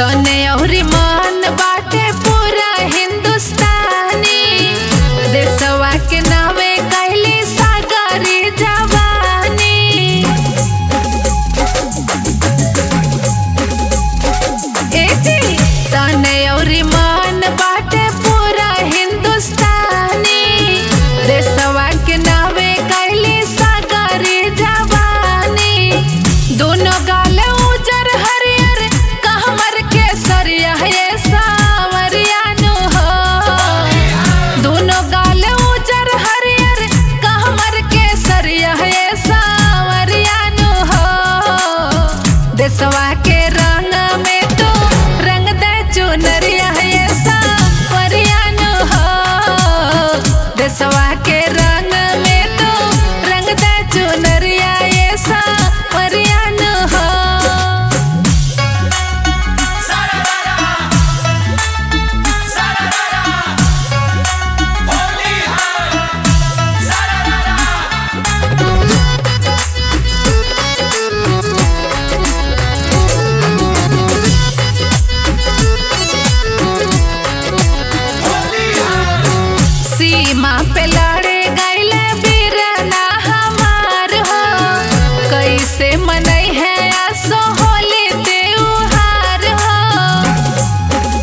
तने अउरी मन बाटे पूरा हिंदुस्तानी देशवा के नावे कैली सागरी जवानी ए जी तने अउरी मन बाटे पूरा हिंदुस्तानी देशवा के नावे कैली सागरी जवानी दोनों गाल उजर हरियर कहमर के सरिया ये सावरिया नु हो दोनों गाल उजर हरियर कहमर के सरिया ये सावरिया नु हो देशवा के रंग में तो रंग दे चुनरिया ये सावरिया नु हो देशवा के रंग में तो रंग दे चुनरिया ये सावरिया नु हो सीमा पे लड़े गईले बीरना हमार हो कैसे मनई है आसो होली त्योहार हो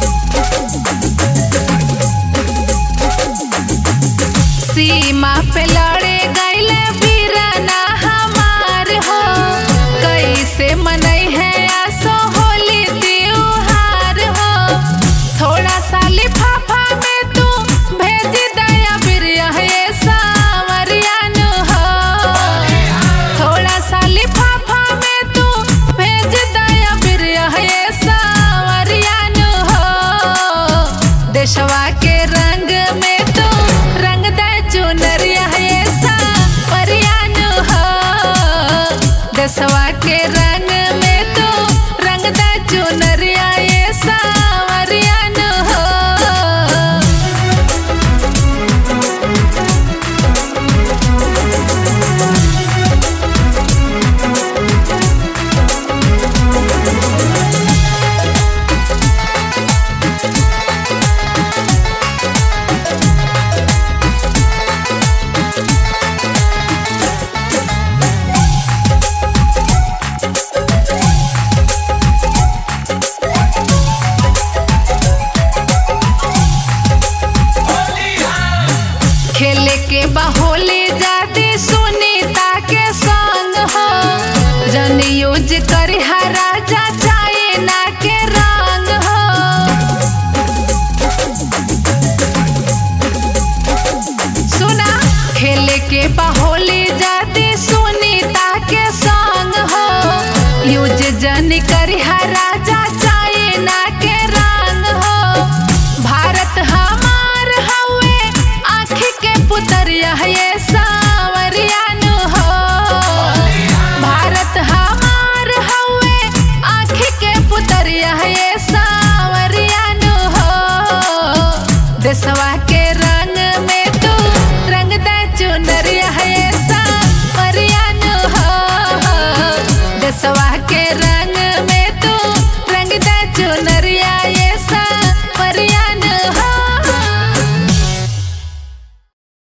सीमा पे लड़े गईले बीरना हमार हो कैसे मनई है आसो होली त्योहार हो थोड़ा सा लिफाफा में तू भेज दया बिरिया ये सावरिया नु हो थोड़ा सा लिफाफा में तू भेज दया बिरिया ये सावरिया नु हो देशवा के रंग में तू रंग दे चुनरिया ये सावरिया नु हो देशवा के रंग में तू रंग दे चुनरिया ये सावरिया नु हो खेले के बाहोली जाती सुनीता के संग हो जन यूज करी राजा चाइना के रंग हो सुना खेले के बाहोली जाती सुनीता के संग हो यूज जन करी राजा चाइना के रंग हो भारत हमार हवे आँखी के पुतरिया ये सावरिया नु हो भारत हमार हवे आँखी के पुतरिया ये सावरिया नु हो देशवा के